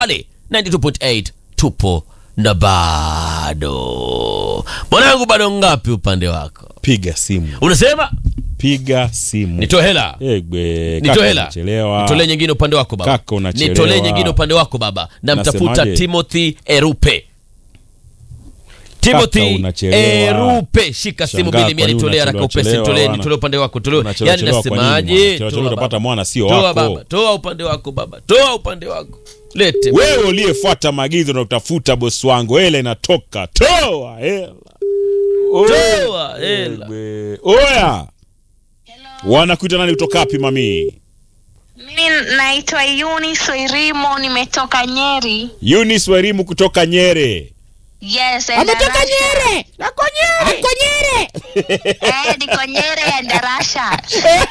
pale 92.8 tupo na bado mwanangu bado ngapi upande wako piga simu unasema piga simu nitoe hela Egbe, nitoe kaka hela unachelewa. nitolee nyingine upande wako baba Kaka unachelewa. nitolee nyingine upande wako baba namtafuta Nasemaje? timothy erupe timothy unachelewa. erupe shika simu Shangaa, mbili mia kwa nini nitolee haraka unachelewa, upesi nitolee wana? nitolee upande wako tolee Unachelewa yani chelewa kwa nini, nasemaje mwana? Chelewa chelewa Toa utapata baba. mwana sio toa wako. baba toa upande wako baba toa upande wako lete wewe uliyefuata maagizo na utafuta bosi wangu hela inatoka toa hela toa hela Egbe. oya wanakuita nani kutoka wapi mami Mimi naitwa Yuni Soirimo, nimetoka Nyeri. Eunice Werimu kutoka Nyere Yes, ametoka Nyeri. Ako Nyere. Ako Nyere. Eh, niko Nyeri ya Darasha.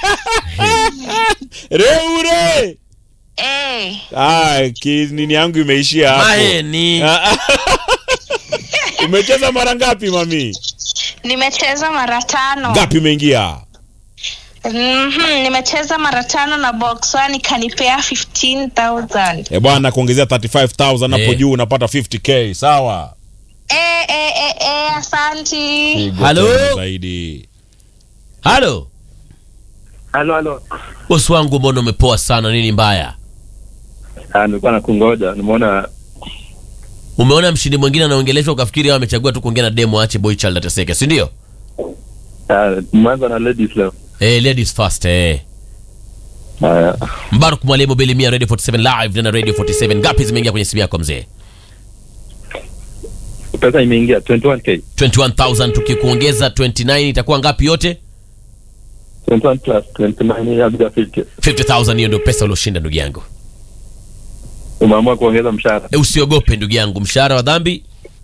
Reure. Eh, Ah, ki- nini yangu imeishia hapo. maheni Ah, ah. Umecheza mara ngapi mami? nimecheza mara tano. Ngapi umeingia? Mhm, nimecheza mara tano na box one ikanipea 15000. Eh bwana kuongezea 35000 hapo Eh. juu unapata 50k, sawa? Eh, eh, eh, eh, asanti. Pigo Halo? tena Zaidi. halo Halo, halo. bosi wangu mbona umepoa sana nini mbaya Ah, nilikuwa nakungoja. Nimeona umeona mshindi mwingine anaongeleshwa ukafikiri hao amechagua tu kuongea na demo aache boy child ateseke si ndio ah, mwanza na ladies leo. eh ladies first eh Haya. mbaruk mwalimu belimia radio 47 live na radio 47 ngapi zimeingia kwenye simu yako mzee Pesa imeingia 21k. 21000 tukikuongeza 29 itakuwa ngapi yote 21 plus 29 ya bila 50. 50000 hiyo ndio pesa ulioshinda ndugu yangu Umeamua kuongeza mshahara. e, usiogope ndugu yangu mshahara wa dhambi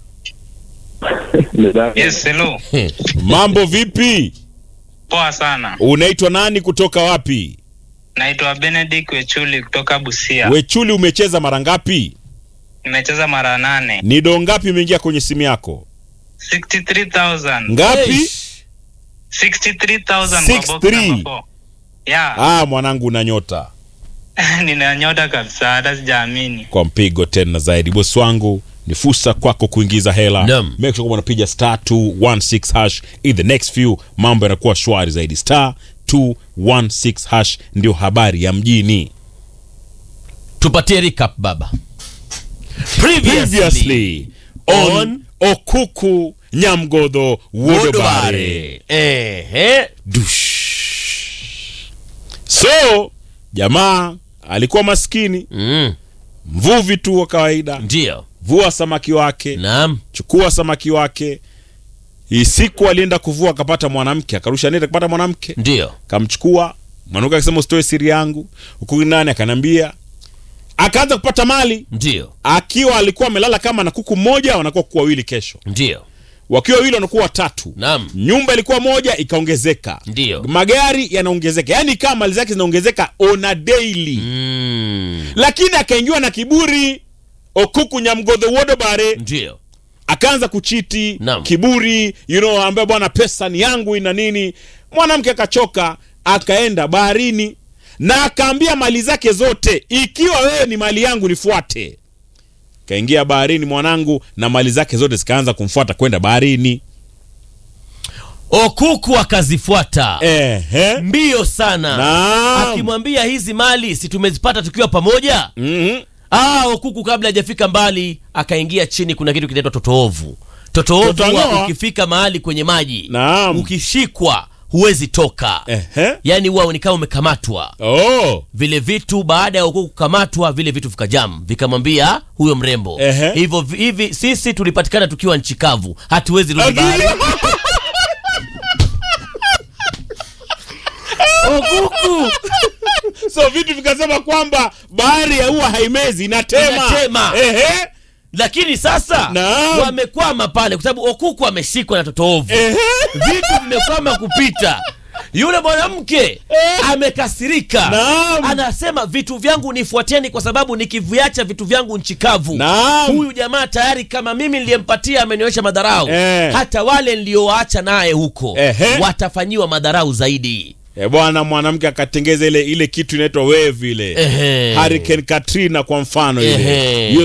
Ni dhambi. Yes, hello. Mambo vipi? Poa sana. Unaitwa nani kutoka wapi? Naitwa Benedict Wechuli kutoka Busia. Wechuli umecheza mara ngapi? Nimecheza mara nane. Ni doo ngapi imeingia kwenye simu yako? 63,000. Ngapi? Eish. 63,000 kwa box 63. number four. Yeah, Ah, mwanangu una nyota. nina nyota kabisa hata sijaamini. Kwa mpigo tena zaidi. Bosi wangu ni fursa kwako kuingiza hela. Naam. Make sure kwamba unapiga star 216 hash in the next few mambo yanakuwa shwari zaidi. Star 216 hash ndio habari ya mjini. tupatie recap baba Previously on Okuku Nyamgodho Wodobare. ehe Dush. So jamaa alikuwa maskini, mm. mvuvi tu wa kawaida, ndio vua samaki wake, naam chukua samaki wake. Hii siku alienda kuvua, akapata mwanamke, akarusha neti, akapata mwanamke, ndio kamchukua mwanamke, akasema usitoe siri yangu. Huku nani akanambia, akaanza kupata mali ndio akiwa alikuwa amelala kama na kuku mmoja, wanakuwa kuku wawili kesho, ndio wakiwa wawili wanakuwa watatu. naam Nyumba ilikuwa moja, ikaongezeka ndio magari yanaongezeka, yaani kama mali zake zinaongezeka on a daily mm. lakini akaingiwa na kiburi okuku nyamgodho wodobare ndio akaanza kuchiti Naam. kiburi you know ambaye bwana pesa ni yangu ina nini mwanamke akachoka akaenda baharini na akaambia mali zake zote ikiwa wewe ni mali yangu nifuate kaingia baharini mwanangu na mali zake zote zikaanza kumfuata kwenda baharini okuku akazifuata Ehe. mbio sana Naam. akimwambia hizi mali si tumezipata tukiwa pamoja Mhm. ah, okuku kabla hajafika mbali akaingia chini kuna kitu kinaitwa totoovu totoovu Totang'oa. huwa ukifika mahali kwenye maji Naam. ukishikwa huwezi toka Ehe. yaani huwa ni kama umekamatwa Oh. vile vitu baada ya okuku kukamatwa vile vitu vikajam vikamwambia huyo mrembo Ehe. hivyo vi- hivi sisi tulipatikana tukiwa nchi kavu hatuwezi rudi bahari okuku so vitu vikasema kwamba bahari ya huwa haimezi inatema, Inatema. Ehe. lakini sasa Naam. wamekwama pale kwa sababu okuku ameshikwa na totoovu Ehe. vitu vimekwama kupita yule mwanamke amekasirika Naam. anasema vitu vyangu nifuateni kwa sababu nikiviacha vitu vyangu nchi kavu Naam. huyu jamaa tayari kama mimi niliyempatia amenionyesha madharau Eh. hata wale niliowaacha naye huko Ehe. watafanyiwa madharau zaidi e bwana mwanamke akatengeza ile ile kitu inaitwa wave ile Ehe. Hurricane Katrina kwa mfano ile Ehe. hiyo